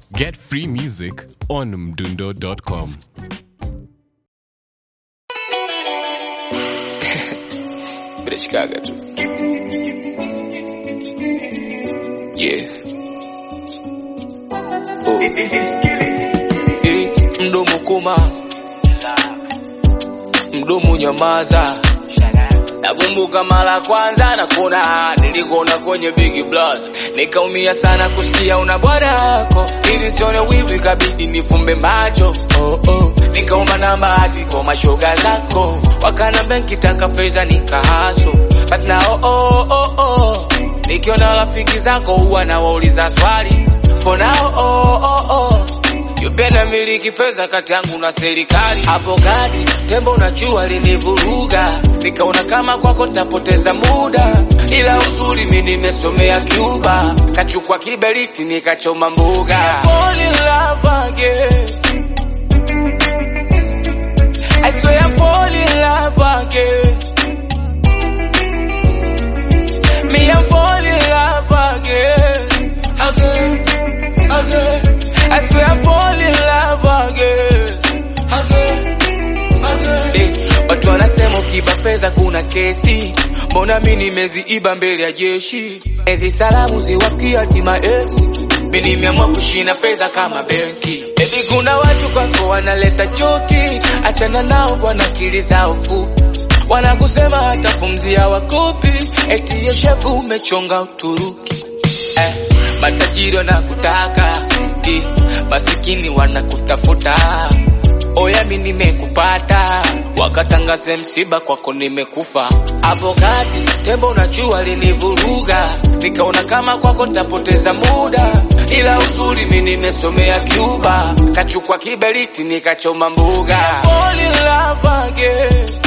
Get free music on mdundo.com. Brechkaga tu. Yeah. Oh. Eh, mdomo koma, mdomo nyamaza. Nakumbuka mara kwanza nakuna nilikona kwenye Big Plus, nikaumia sana kusikia una bwana yako, ili sione wivu ikabidi nifumbe macho oh, oh. Nikaomba namba hadi kwa mashoga zako, wakanambia nikitaka pesa nikahaso, but now oh, oh, oh, oh. Nikiona rafiki zako huwa nawauliza swali, mbona oh, oh, oh, oh. Yupenda miliki fedha kati yangu na serikali. Hapo kati tembo na jua linivuruga, nikaona kama kwako tapoteza muda, ila uzuri mi nimesomea Cuba, kachukua kiberiti nikachoma mbuga. Fall in love again. I swear I fall in love again. Me I'm fall in love again, again, again. I swear I fall in love again, again, again. Eh, watu wanasema ukiba pesa kuna kesi, mbona mi nimeziiba mbele ya jeshi? Ezi salamu ziwafikia hadi maex, mi nimeamua kushina pesa kama benki. Baby, kuna watu kwako wanaleta choki, achana nao bwana, akili zao fupi wanakusema hata pumzi hawakopi, eti yeshepu umechonga Uturuki eh, matajiri wanakutaka eh, masikini wanakutafuta. Oya, mi nimekupata, wakatangaze msiba kwako nimekufa. Hapo kati tembo na jua linivuruga, nikaona kama kwako tapoteza muda, ila uzuri mi nimesomea Cuba, kachukua kiberiti nikachoma mbuga. Fall in love again.